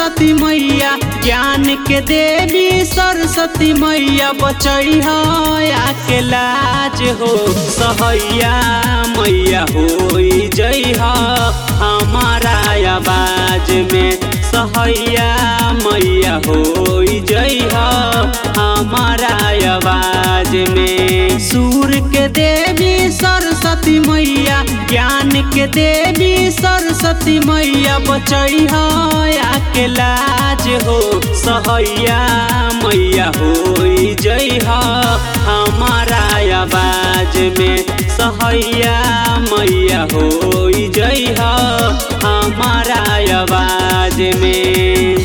सरस्वती मैया ज्ञान के देवी सरस्वती मैया बचई आके लाज हो सहैया मैया हो जई हमारा आवाज में सहैया मैया हो जई हमारा आवाज में सूर के देवी सरस्वती मैया ज्ञान के देवी सरस्वती मैया बचई आके लाज हो सहैया मैया हो जई हमारा आवाज में सहैया मैया हो जई हमारा आवाज में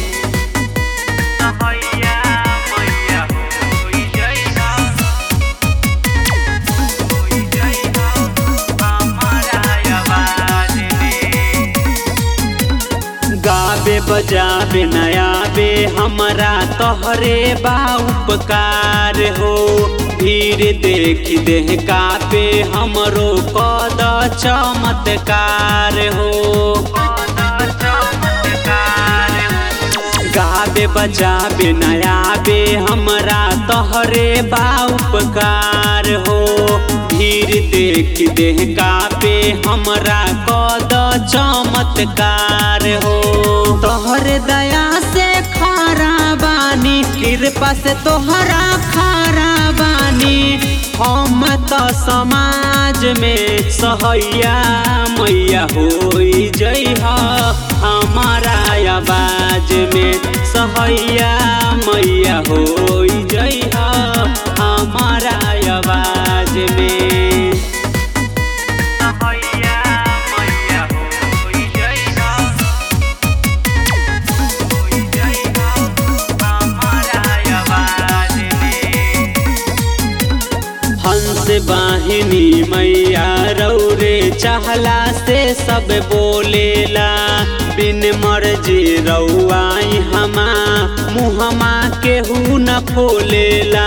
सहैया मैया हो जई गावे बजावे नयाबे हमरा तोहरे बा उपकार हो भीड़ देख देह कापे हमरो कद चमत्कार हो गावे बजावे नयाबे हमरा तोहरे बा उपकार हो भीड़ देख देह कापे हमरा कद चमत्कार हो तोहरे दया से खारा बानी कृपा से तोहरा खारा बानी हम तो समाज में सहैया मैया हो जई हमारा आवाज में सहैया मैया हो जई हमारा आवाज में सहैया मैया हो जई हमारा आवाज में हंस वाहिनी मैया रौरे चाहला से सब बोलेला बिन मर्जी रउआई हमा मुहमा केहू न खोलेला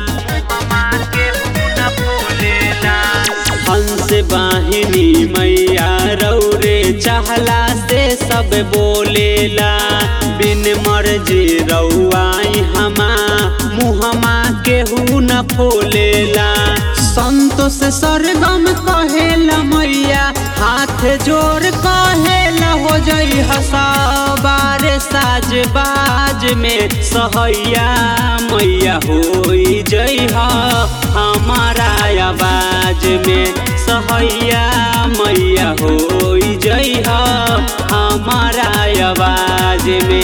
हंस वाहिनी मैया रौरे चाहला से सब बोलेला बिन मर्जी रउआई हमा मुहमा केहू न खोलेला संतोष सरगम कहेला मैया हाथ जोड़ कहेला हो जई हसाबार साज बाज में सहैया मैया हो जई हमारा आवाज में सहैया मैया हो जई हमारा आवाज में